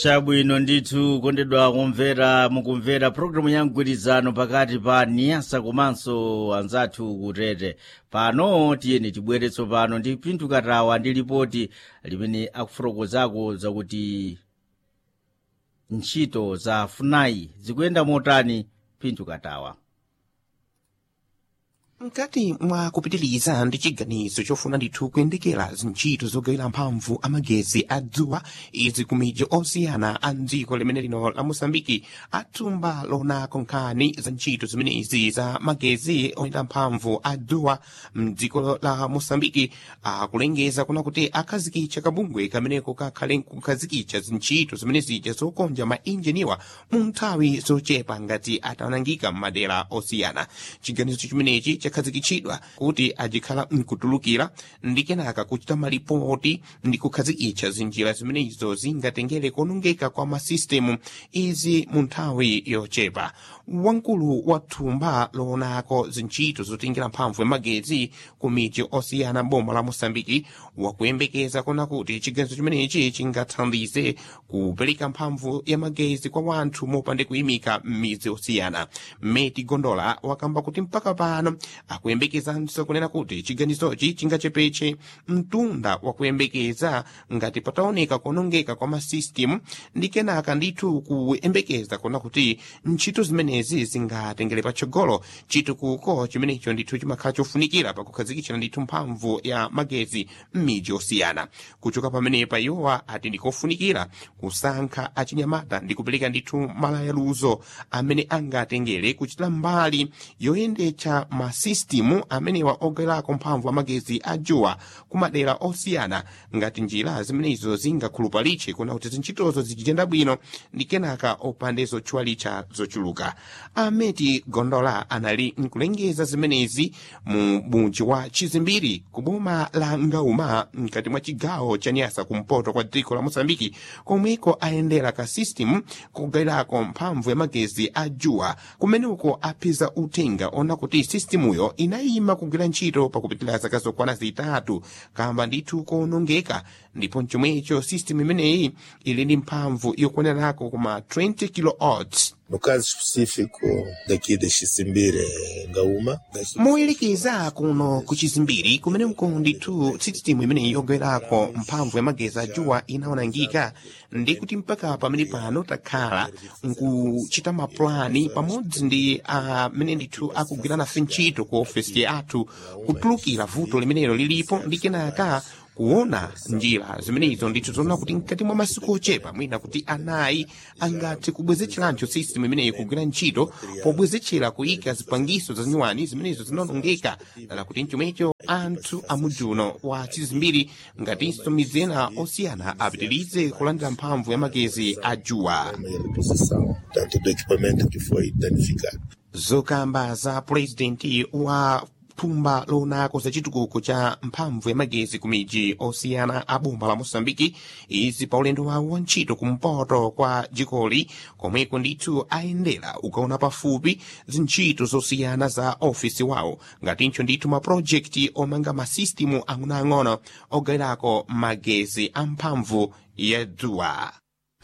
chabwino ndithu kondedwa kumvera mukumvera programu ya mgwirizano pakati pa niyasa komanso anzathu kutete pano tiyeni tibwere tsopano ndi pinthu katawa ndi lipoti limene akufotokozako zakuti ntchito za funai zikuyenda motani pinthu katawa mkati mwa kupitiliza ndi chiganizo chofuna ndithu kuyendekera zintchito zogawira mphamvu amagezi a dzuwa izi ku midzi osiyana a dziko limene lino la mosambiki athumba lonako nkhani za ntchito zimenezi za magezi oyenda mphamvu a dzuwa mdziko la mosambiki akulengeza kuna kuti akhazikitcha kabungwe kameneko kakhale kukhazikitcha zintchito zimenezija zokonja mainjiniwa mu nthawi zochepa ngati atanangika m'madera osiyana chiganizo chimenechi chakhazikitchidwa kuti ajikhala mkutulukira ndi kenaka kuchita malipoti ndi kukhazikitcha zinjira zimenezo zingatengere kuonongeka kwa masisitemu izi mu nthawi yochepa wamkulu wa thumba loonako zintchito zotengera mphamvu ya magezi ku midzi osiyana boma la mosambiki wakuyembekeza kuna kuti chiganizo chimenechi chingathandize kupereka mphamvu ya magezi kwa wanthu mopande kuyimika m'midzi osiyana meti gondola wakamba kuti mpaka pano akuyembekezanso kunena kuti chiganizochi chingachepetse mtunda wakuyembekeza ngati pataoneka kuonongeka kwa masisitemu ndi kenaka ndithu kuyembekeza kuna kuti ntchito zimenezi zingatengere patsogolo chitukuko chimenecho ndithu chimakhala chofunikira pakukhazikitsira ndithu mphamvu ya magezi m'midzi osiyana kuchoka pamenepa iwowa ati ndikofunikira kusankha achinyamata ndi kupereka ndithu malayaluzo amene angatengere kuchita mbali yoyendetsa masisitemu amenewa ogawirako mphamvu amagezi a dzuwa ku madera osiyana ngati njira zimenezo zingakhulupalitse kuna kuti zintchitozo zichitenda bwino ndi kenaka opande zotchwalitcha zochuluka ameti gondola anali nkulengeza zimenezi mu mudzi wa chizimbiri ku boma la ngauma mkati mwa chigawo cha nyasa kumpoto kwa dziko la mosambiki komweko ayendera ka system kogawirako mphamvu ya magezi a dzuwa kumeneko apeza uthenga ona kuti sistemuyo inayima kugwira ntchito pakupitira zaka zokwana zitatu kamba ndithu kuonongeka ndipo mchomwecho system imeneyi ili ndi mphamvu yokwanirako kuma 20 kilowatts No caso específico daqui de Xisimbire, Ngaúma, moyerekeza kuno ku chizimbiri kumeneko ndithu sisitimu imeneyi yogawirako mphamvu ya magezi a dzuwa inaonangika ndi kuti mpaka pamene pano takhala nkuchita mapulani pamodzi ndi amene ndithu akugwira nafe ntchito ku ofesi yathu kutulukira vuto limenelo lilipo ndi kenaka kuona njira zimenezo ndithu zoona kuti mkati mwa masiku ochepa mwina kuti anayi angathe kubwezetcheranso system imeneyi kugwira ntchito pobwezetchera kuyika zipangiso za nyuwani zimenezo zinaonongeka dala kuti mchomwecho anthu amudzuno wa chizimbiri ngatinso midzi ena osiyana apitirize kulandira mphamvu ya magezi a dzuwa uma reposição, tanto do equipamento que foi danificado. zokamba za purezidenti wa thumba lonako za chitukuko cha mphamvu ya magezi ku midzi osiyana a boma la mosambiki izi pa ulendo wawo wa ntchito kumpoto kwa dzikoli komweko ndithu ayendera ukaona pafupi zintchito zosiyana za ofisi wawo ngatinso ndithu mapulojekiti omanga masisitimu ang'onoang'ono ogawirako magezi a mphamvu ya dzuwa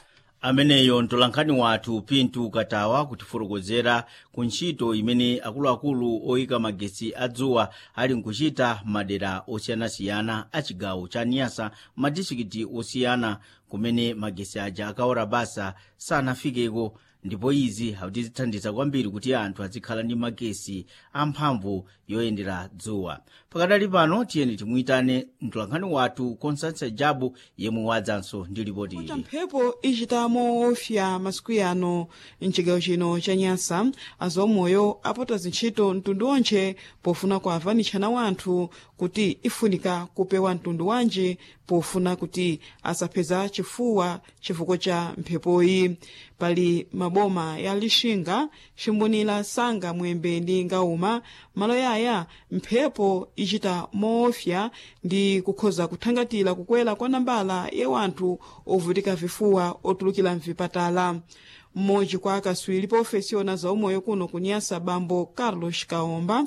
ameneyo mtolankhani wathu pintu katawa kutifotokozera ku ntchito imene akuluakulu oyika magesi adzuwa ali nkuchita madera osiyanasiyana a chigawo cha niyasa madistrikiti osiyana kumene magesi aja akaora basa sanafikeko ndipo izi zithandiza kwambiri kuti anthu azikhala ndi magesi amphamvu yoyendera dzuwa pakadali pano tiyeni timuyitane mtolankhani wathu constance jabu yemwe wadzanso ndi ripoti kuti ili mphepo ichitamo ofya masiku yano mchigawo chino cha nyasa azaumoyo apota zintchito mtundu onche pofuna kuavanitshana wanthu kuti ifunika kupewa mtundu wanji pofuna kuti asapheza chifuwa chifukwa cha mphepoyi pali maboma ya lixinga ximbunira sanga mwembe ndi ngauma malo yaya mphepo ichita moofya ndi kukhoza kuthangatira kukwera kwa nambala ya wanthu ovutika vifuwa otulukira mvipatala mmodzi kwa akaswiri pa ofesi yona zaumoyo kuno kunyasa bambo carlos kaomba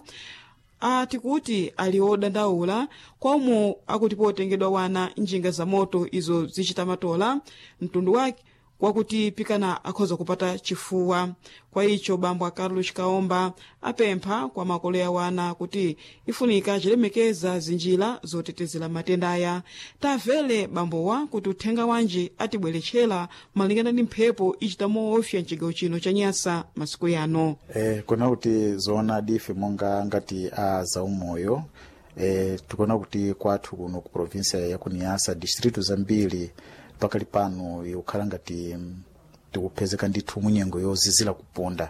ati kuti ali odandaula komwe akuti potengedwa wana njinga za moto izo zichita matola mtundu wake kwakuti pikana akhoza kupata chifuwa kwa icho bambo a carlos kaomba apempha kwa makolo ya wana kuti ifunika chilemekeza zinjira zotetezera matenda aya tamvere bambowa kuti uthenga wanji atibweretchera malingana ndi mphepo ichita moofya mchigawo chino cha nyasa masiku yano eh, kuna kuti zoonadi ife monga ngati a zaumoyo eh, tikuona kuti kwathu kuno ku provinsia ya kuniyasa distritu zambiri pakali pano ikukhala ngati mm, tikupezeka ndithu munyengo yozizira kupunda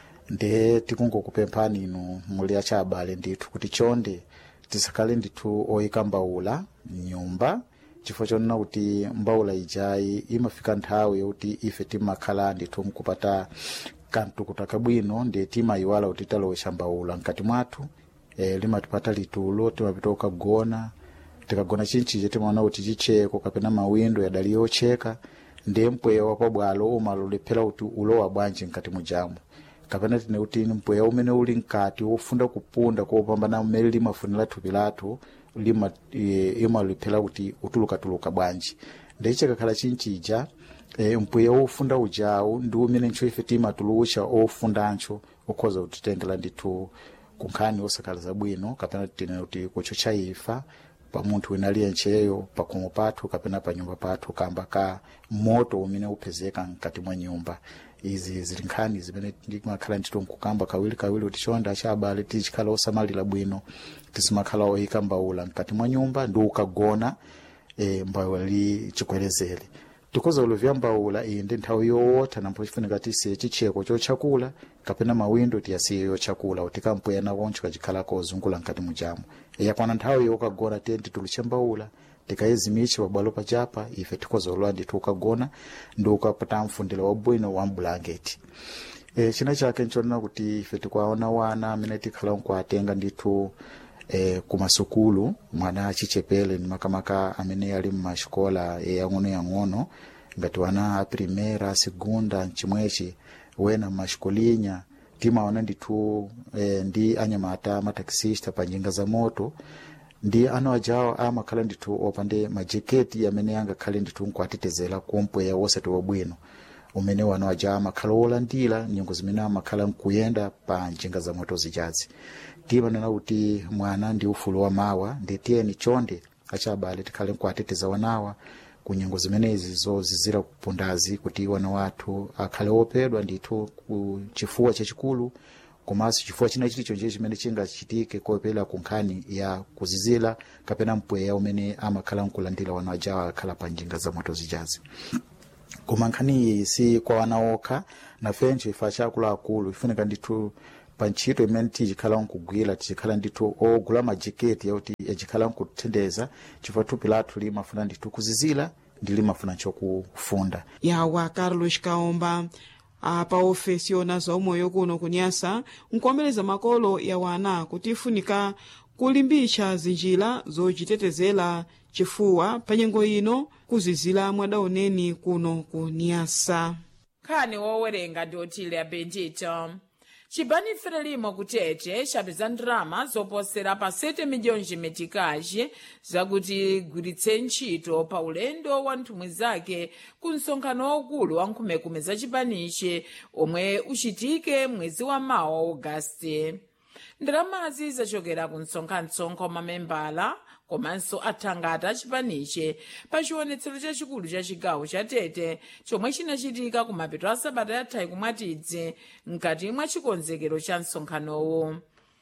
nde tikungokupemphani inu muli achabale ndithu kuti chonde tisakhale ndithu oyika mbawula mnyumba chifukwa chonena kuti mbawula ijayi imafika nthawi yokuti ife timakhala ndithu mkupata kamtukuta kabwino ndi timayiwala kuti talowesha mbawula mkati mwathu e, limatipata litulo timapita kukagona tikagona chinchije timaona kuti chicheko kapena mawindo yadali yocheka ndiye mpweya wapabwalo umalolephera kuti ulowa bwanji mkati mujamu kapena tine kuti mpweya umene uli mkati wofunda kupunda kopambana mmene limafunira thupi lathu lima e, imalolephera kuti utulukatuluka bwanji ndiye chikakhala chinchija e, mpweya wofunda ujawu ndi umene ntcho ife timatulucha ofundancho okhoza kutitengera ndithu kunkhani osakhala zabwino kapena tine kuti kucho chaifa pa munthu wina aliyencheyo pakhomo pathu kapena pa nyumba pathu kamba ka moto umene upezeka mkati mwa nyumba izi zili nkhani zimene timakhala ndithu nkukamba kawiri kawiri kuti chonde achabale tichikhala osamalira bwino tisimakhala oyika mbawula mkati mwa nyumba ndi ukagona e, mbawula li chikwerezere tikoza uluvya mbawula iyi ndi nthawi yowotha nampo chifunika tisiye chicheko chochakula kapena mawindo tiyasiye yochakula kuti kampwena koncho kachikhala kozungula mkati mujamu yakwana nthawi yokagona tiye tituluche mbawula tikayizimiche pabwalo pachapa ife tikoza ulowa ndithu ukagona ndi ukapata mfundiro wabwino wa mbulangeti e, china chake nchonena kuti ife tikuwaona wana amene tikhala nkuatenga ndithu eh, kumasukulu mwana achichepere ni makamaka amene ali mmaxikola yang'ono-yang'ono ngati wana a primera segunda chimwechi wena mmaxikolinya timaona ndithu eh, ndi anyamata mataxista pa njinga za moto ndi ano ajawo amakhala ndithu opande majeketi amene angakhale ndithu nkuatetezera kumpweya wosati wabwino umene wano aja amakhala olandira nyengo zimene amakhala nkuyenda pa njinga za moto zijazi timanena kuti mwana ndi ufulu wa mawa ndi tiyeni chonde achabale tikhale nkuateteza wanawa kunyengo zimenezi zozizira kupundazi kuti wana wathu akhale opedwa ndithu ku chifuwa chachikulu komanso chifuwa china chilichonje chimene chingachitike kopela ku nkhani ya kuzizira kapena mpweya umene amakhala nkulandira wana ajawo akhala pa njinga za moto zijazi koma nkhani iyi si kwa wana okha nafenso ife achakuluakulu ifunika ndithu pa ntchito imene tichikhala nkugwira tichikhala ndithu ogula majeketi yakuti yachikhala nkuthendeza chifukwa thupi lathu limafuna ndithu kuzizira ndi limafuna chokufunda yawa carlos kaomba apa ofesi yona zaumoyo kuno kunyasa nkuomereza makolo ya wana kuti ifunika kulimbitsa zinjira zochitetezera chifuwa pa nyengo ino kuzizira mwadaoneni kuno ku nyasa nkhani wowerenga ndi otile abendito chibani frelimo kutete chapeza ndalama zoposera pa 7 miliyoni metikaji zakuti igwiritse ntchito pa ulendo wa nthumwi zake ku msonkhano waukulu wa nkhumekume za chipanichi omwe uchitike mwezi wa mawa wa ogasiti ndalamazi zachokera ku msonkhansonko wa mamembala komanso athangata achipaniche pa chiwonetsero chachikulu cha chigawo cha tete chomwe chinachitika ku mapeto a sabata yathayi kumwatidzi mkati mwa chikonzekero cha msonkhanowu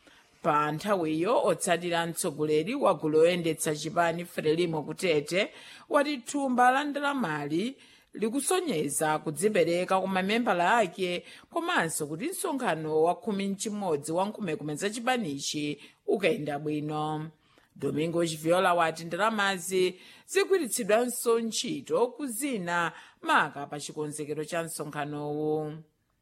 pa nthawiyo otsatira mtsogoleri wa gulu loyendetsa chipani frelimo kutete wati thumba la ndalamali likusonyeza kudzipereka kwa mamembala ake komanso kuti msonkhano wa khumi mchimodzi wa nkhumekume za chipanichi ukayenda bwino domingo chiviola wati ndalamazi zigwiritsidwanso ntchito kuzina maka pa chikonzekero cha msonkhanowu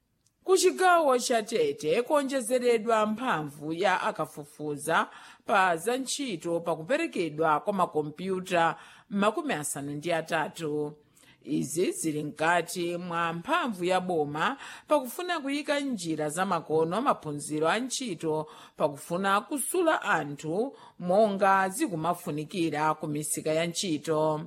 ku chigawo cha tete kuonjezeredwa mphamvu ya akafufuza pa za ntchito pakuperekedwa kwa makompyuta makumi asanu ndi atatu izi zili mkati mwa mphamvu ya boma pakufuna kuyika njira zamakono maphunziro a ntchito pakufuna kusula anthu monga zikumafunikira ku misika ya ntchito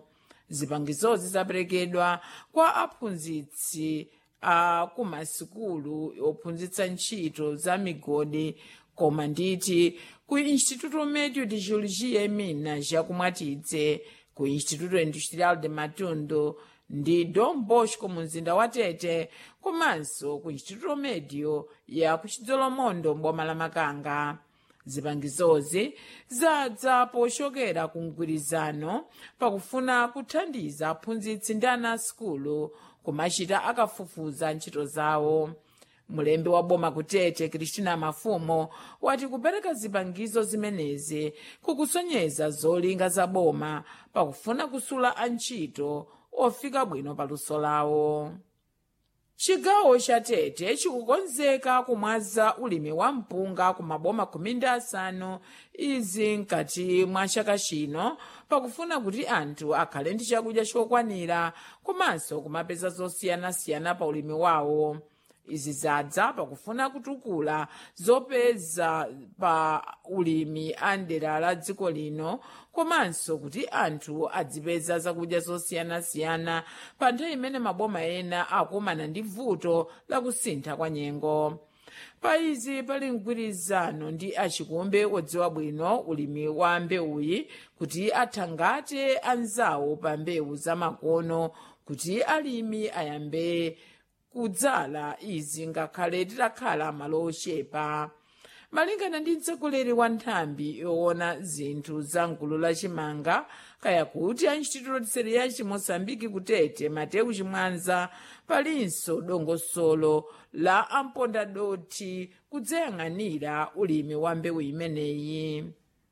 zipangizozi zaperekedwa kwa aphunzitsi a kumasikulu ophunzitsa ntchito za migodi koma nditi ku instituto médio de geologia e minas yakumwatidze ku instituto industrial de matundu ndi dom bosco mu mzinda wa tete komanso ku instituto médio ya ku chidzolomondo mboma la makanga zipangizozi zadza pochokera ku mgwirizano pakufuna kuthandiza aphunzitsi ndi ana asukulu kumachita akafufuza ntchito zawo mulembi wa boma kutete kristina mafumo wati kupereka zipangizo zimenezi kukusonyeza zolinga za boma pakufuna kusula antchito ofika bwino paluso lawo chigawo cha tete chikukonzeka kumwaza ulimi wa mpunga ku maboma khumi ndi asanu izi mkati mwa chaka chino pakufuna kuti anthu akhale ndi chakudya chokwanira komanso kumapeza zosiyanasiyana pa ulimi wawo izi zadza pakufuna kutukula zopeza pa ulimi a ndera la dziko lino komanso kuti anthu adzipeza zakudya zosiyanasiyana pa nthawi imene maboma ena akumana ndi vuto la kusintha kwa nyengo pa izi pali mgwirizano ndi achikumbe odziwa bwino ulimi wa mbewuyi kuti athangate anzawo pa mbewu zamakono kuti alimi ayambe kudzala izi ngakhale titakhala malo ochepa malingana ndi mtsogoleri wa nthambi yoona zinthu za mgulu la chimanga kaya kuti a instituto de cereais de moçambique kutete mateu chimwanza palinso dongosolo la ampondadoti kudzayang'anira ulimi wa mbewu imeneyi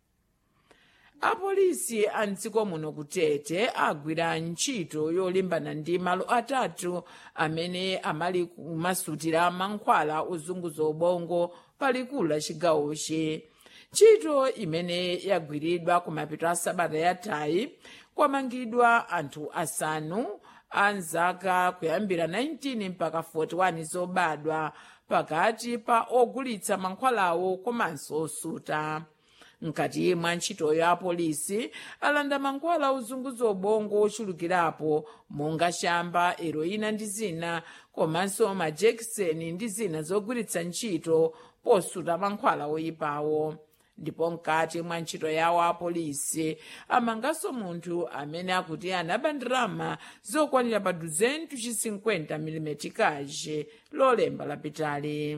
apolisi a mdziko muno kutete agwira ntchito yolimbana ndi malo atatu amene amali kumasutira mankhwala ozunguza ubongo palikulu la chigawochi ntchito imene yagwiridwa kumapeto a sabata yathayi kwamangidwa anthu asanu a nzaka kuyambira 19 mpaka 41 zobadwa pakati pa ogulitsa mankhwalawo komanso osuta mkati mwa ntchitoyo apolisi alanda mankhwala ozunguza ubongo ochulukirapo monga chamba heroina ndi zina komanso majekiseni ndi zina zogwiritsa ntchito posuta mankhwala oyipawo ndipo mkati mwa ntchito yawo apolisi amanganso munthu amene akuti anaba ndalama zokwanira pa 250 mm kaje lolemba lapitali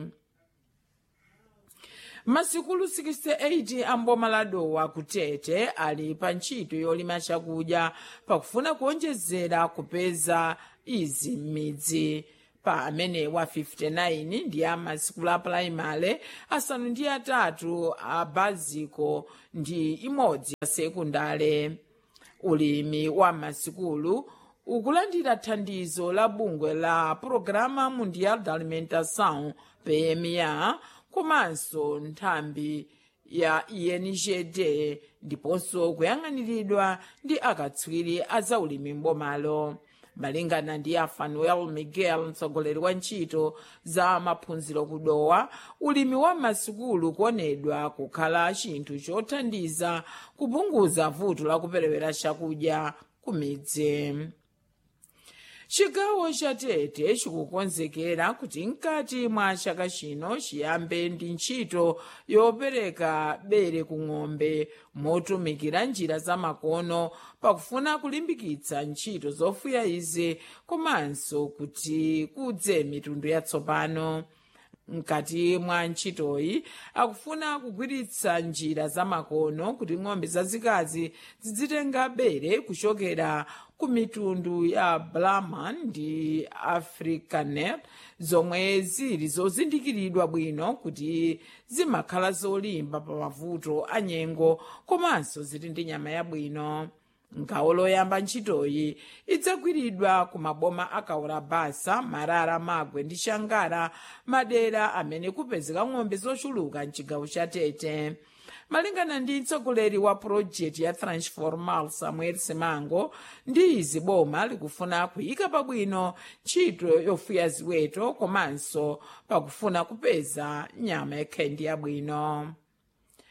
masikulu 68 amboma la dowa kutete ali pa ntchito yolima chakudya pakufuna kuonjezera kupeza izi m'midzi pa amene wa 59 ndi a masikulu a pulaimale asanu ndi atatu a baziko ndi imodzi ya sekundale ulimi wa masikulu ukulandira thandizo la bungwe la programa mundial da alimentação pma komanso nthambi ya ingd ndiponso kuyang'aniridwa ndi akatswiri a zaulimi mbomalo malingana ndi a fanuel miguel mtsogoleri wa ntchito za maphunziro kudowa ulimi wa masikulu kuonedwa kukhala chinthu chothandiza kupunguza vuto la kuperewera chakudya ku midzi chigawo cha tete chikukonzekera kuti mkati mwa chaka chino chiyambe ndi ntchito yopereka bere ku ng'ombe motumikira njira zamakono pakufuna kulimbikitsa ntchito zofuya izi komanso kuti kudze mitundu yatsopano mkati mwa ntchitoyi akufuna kugwiritsa njira zamakono kuti ng'ombe zazikazi zidzitenga bere kuchokera ku mitundu ya brahman ndi afrikaner zomwe zili zozindikiridwa bwino kuti zimakhala zolimba pa mavuto a nyengo komanso zili ndi nyama yabwino ngawo loyamba ntchitoyi idzagwiridwa ku maboma akaula basa marara magwe ndi shangara madera amene kupezeka ng'ombe zochuluka mchigawo cha tete malingana ndi mtsogoleri wa purojekiti ya transformal samuel simango ndi izi boma likufuna kuyika pabwino ntchito yofuya ziweto komanso pakufuna kupeza nyama yakhendi yabwino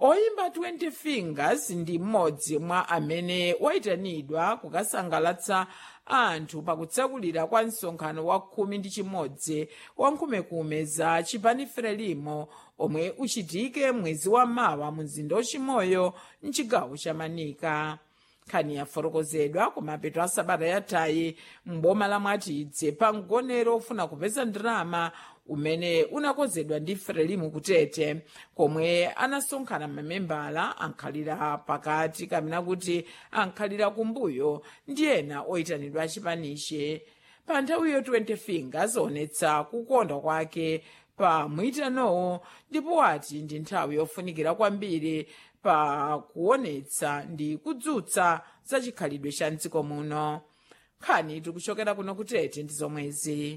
oyimba 20 fingers ndi mmodzi mwa amene wayitanidwa kukasangalatsa anthu pakutsakulira kwa msonkhano wa khumi ndi chimodzi wa nkhumekume za chipani frelimo omwe uchitike mwezi wa mawa mu mzinda wachimoyo mchigawo cha manika nkhani yafotokozedwa kumapeto a sabata yathayi m'boma la mwatidze pa mgonero ofuna kupeza ndalama umene unakonzedwa ndi frelimu kutete komwe anasonkhana mamembala ankhalira pakati kamena kuti ankhalira kumbuyo ndi ena oyitanidwa achipaniche pa nthawiyo 20 fingers onetsa kukonda kwake pa mwitanowo ndipo wati ndi nthawi yofunikira kwambiri pa kuonetsa ndi kudzutsa za chikhalidwe cha mdziko muno nkhani tikuchokera kuno kutete ndi zomwezi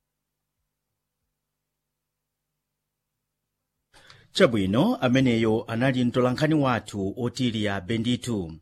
chabwino ameneyo anali mtolankhani wathu otiliya benditu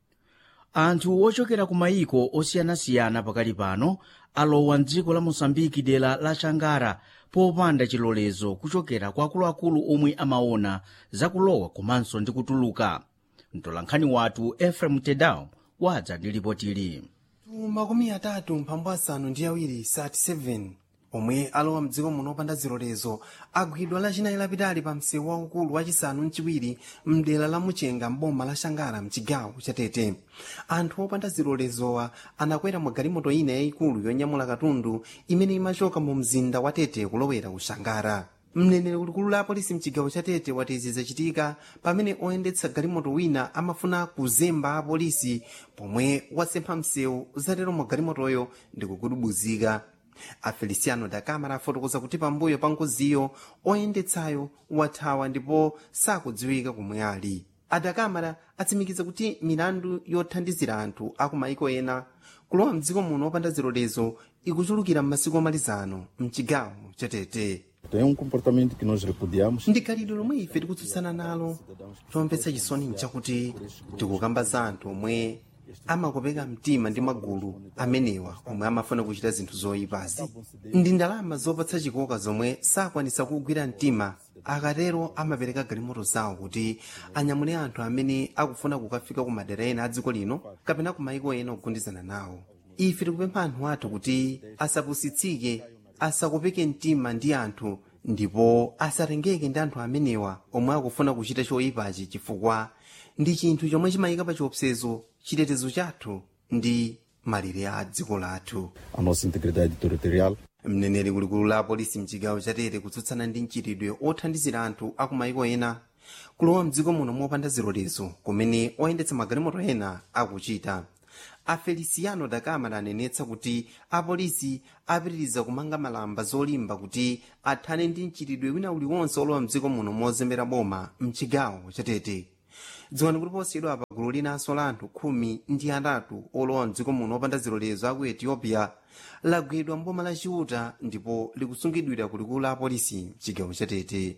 anthu ochokera ku mayiko osiyanasiyana pakali pano alowa mdziko la mosambiki dera la changara popanda chilolezo kuchokera kwa akuluakulu omwe amaona zakulowa komanso ndi kutuluka mtolankhani wathu efrem tedao wadza ndi ripotili makumi atatu mphambu asanu ndi awiri 37 omwe alowa mdziko muno opanda zilolezo agwidwa lachinayi lapitali pa msewu waukulu wachisanu mchiwiri mdera la muchenga mboma la shangara mchigawo chatete anthu opanda zilolezowa anakwera mu galimoto ina yayikulu yonyamula katundu imene imachoka mu mzinda wa tete kulowera ku shangara mneneri kulikulu la apolisi mchigawo cha tete wati izi zachitika pamene oyendetsa galimoto wina amafuna kuzemba apolisi pomwe wasempha msewu zatero mu galimotoyo ndi kukudubuzika afeliciano da camara afotokoza kuti pambuyo pa ngoziyo oyendetsayo wathawa ndipo sakudziwika komwe ali adakamara atsimikiza kuti milandu yothandizira anthu aku maiko ena kulowa mdziko muno opanda zilolezo ikuchulukira m'masiku omalizano mchigawo chatete Tem um comportamento que nós repudiamos. ndi khalidwe lomwe ife tikutsutsana nalo chomvetsa chisoni nchakuti tikukamba za anthu omwe amakopeka mtima ndi magulu amenewa omwe amafuna kuchita zinthu zoyipazi ndi ndalama zopatsa chikoka zomwe sakwanisa kugwira mtima akatero amapereka galimoto zawo kuti anyamule anthu amene akufuna kukafika ku madera ena a dziko lino kapena ku maiko ena ogundizana nawo ife tikupempha anthu athu kuti asapusitsike asakopeke mtima ndi anthu ndipo asatengeke ndi anthu amenewa omwe akufuna kuchita choyipachi chifukwa ndi chinthu chomwe chimayika pa chiopsezo chitetezo chathu ndi malire a dziko lathu A nossa integridade territorial. mneneri kulikulu la apolisi mchigawo chatete kutsutsana ndi mchitidwe othandizira anthu aku maiko ena kulowa mdziko muno mopanda zilolezo kumene oyendetsa magalimoto ena akuchita afeliciano da camara anenetsa kuti apolisi apitiriza kumanga malamba zolimba kuti athane ndi mchitidwe wina uliwonse olowa mdziko muno mozembera boma mchigawo chatete dziwani kuti posiyidwa pa gulu linanso la anthu khumi ndi atatu olowa mdziko muno opanda zilolezo aku ethiopia lagwidwa mboma la chiuta ndipo likusungidwira kulikulu la apolisi mchigawo chatete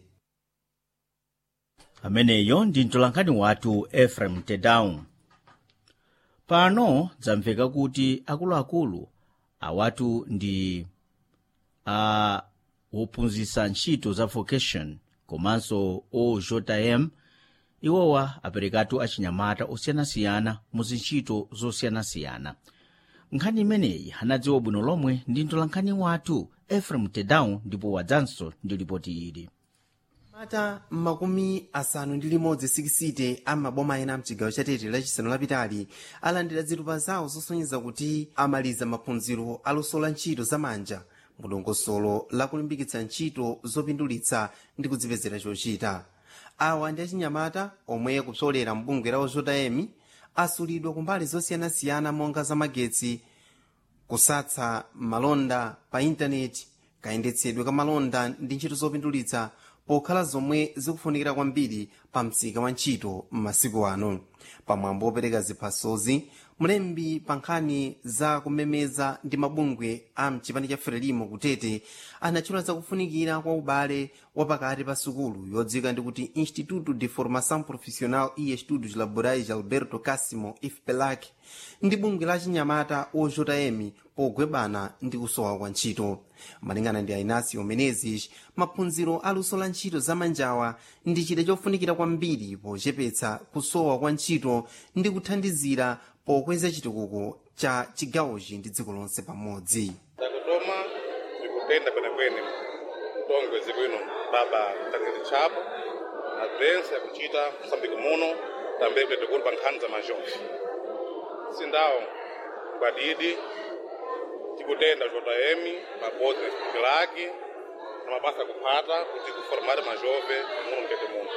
ameneyo ndi mtolankhani wathu efrem tedau pano dzamveka kuti akuluakulu awatu ndi a wophunzitsa ntchito za vocation komanso ojm iwowa aperekatu achinyamata osiyanasiyana mu zintchito zosiyanasiyana nkhani imeneyi anadziwa bwino lomwe ndi mtolankhani wathu efrem tedau ndipo wadzanso ndi ripoti ili mata makumi asanu ndi limodzi sikisite amaboma ena mchigawo chatete lachisanu lapitali alandira zitupa zawo zosonyeza kuti amaliza maphunziro aluso la ntchito zamanja mudongosolo lakulimbikitsa ntchito zopindulitsa ndi kudzipezera chochita awa ndi achinyamata omwe kupsolera mbungwe la ojm asulidwa kumbali zosiyanasiyana monga zamagetsi kusatsa malonda pa intaneti kayendetsedwe ka malonda ndi ntchito zopindulitsa pokhala zomwe zikufunikira kwambiri pa msika wa ntchito m'masiku ano pamwambo opereka ziphasozi mlembi pa nkhani za kumemeza ndi mabungwe a mchipani cha frelimo kutete anachula zakufunikira kwa ubale wapakati pa sukulu yodzika ndi kuti instituto de formação profissional e estudos laborais alberto casimo ifpelac ndi bungwe la chinyamata ojm pogwebana ndi kusowa kwa ntchito malingana ndi ainasio menezes maphunziro aluso la ntchito zamanjawa ndi chida chofunikira kwambiri pochepetsa kusowa kwa ntchito ndi kuthandizira pokweza chitukuko cha chigawochi ndi dziko lonse pamodzi takutoma tikutenda kwenekwene mtongwe zikwino baba mtangeni chapo na brense yakuchita msambiki muno tambe kwetekuni pa nkhani za mazhofi sindawo ngwadidi tikutenda jm pabodzi na chipiki lake na mabasa kuphata kuti kuformare majove muno mtete muno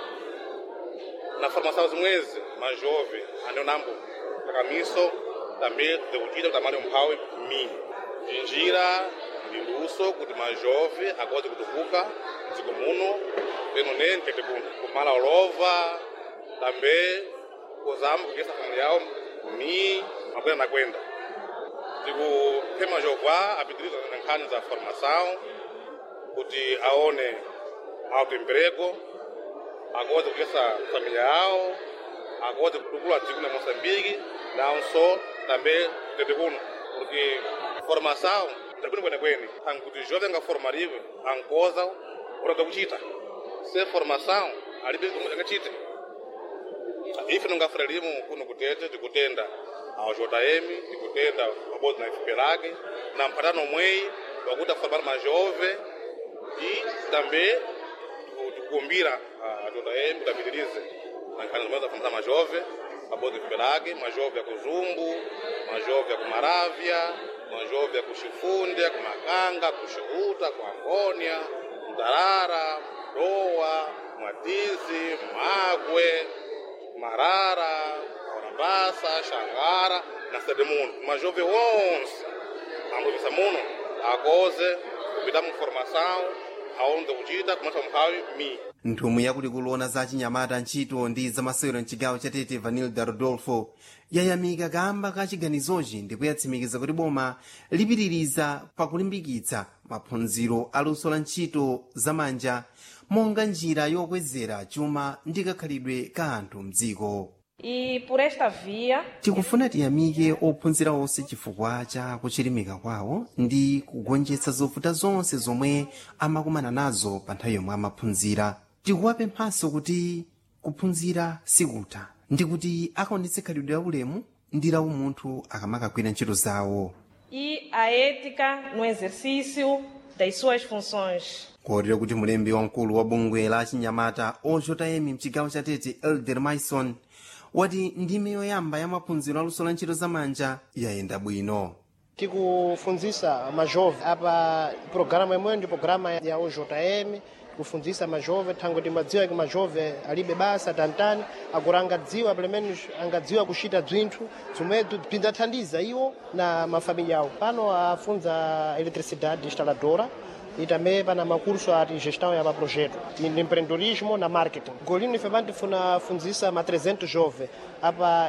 na formação zimwezi majove andionambo takamiso tambe zikuchita kuti amali umphawi mi njira ndi luso kuti majove akwazi kutukuka mdziko muno peno ne mtete kuno kumala olova tambe kuzamba kugesa famili yawo mi makwenda nakwenda tikuphema jova apitiriza na nkhani za formação kuti aone autoemprego akwazi kugesa família yawo akwazi kutukula dziko la moçambique nawonso tambe tete kuno porque formação ndabwino kwenekwene ankuti jovem angaformariwe ankoza urada kuchita se formação alibe zomwe angachite ife nongafuna limu kuno kutete tikutenda awo jm tikutenda pabodzi na ifupe lake na mphatano omweyi wakuti aformar majove e também tikukumbira a jm kuti apitirize na nkhani zomwe zaformar majove pabodzi ifupe lake majove ya kuzumbu majove ya kumaravya majove ya kuxifunde kumakanga kuxiuta ku angônia mdarara mdowa mwatizi magwe marara orabasa xangara na sedemuno majove wonse ambovisa muno akoze kupita mu formação aonde kuchita kumasa mphawi mi nthumwi yakulikulu za chinyamata ntchito ndi zamasewero mchigawo cha tete vanilda rodolfo yayamika kamba ka chiganizochi ndi kuyatsimikiza kuti boma lipitiriza pakulimbikitsa maphunziro aluso la ntchito zamanja monga njira yokwezera chuma ndi kakhalidwe ka anthu mdziko E por esta via, tikufuna tiyamike ophunzira onse chifukwa cha kuchilimika kwawo ndi kugonjetsa zovuta zonse zomwe amakumana nazo pa nthawi yomwe amaphunzira tikuwapemphanso kuti kuphunzira sikutha ndi kuti akaonetse khalidwe la ulemu ndi la umunthu akamakagwira ntchito zawo e a ética no exercício das suas funções. kotero kuti mulembi wamkulu wa bungwe la chinyamata ojm mchigawo cha tete elder maison wati ndime yoyamba ya maphunziro aluso la ntchito zamanja yayenda bwino tikufunzisa majove apa programa imweyo ndi programa ya ojm kufunzisa majove thango timadziwa kuti majove alibe basa tantani agora angadziwa pelemenos angadziwa kuchita bzinthu zomwezo bzindzathandiza iwo na mafamilya awo pano afunza eletricidade instaladora e também pana macurso ati gestão ya maprojeto de empreendedorismo na marketing golino ife pantifuna funzisa ma 300 jove apa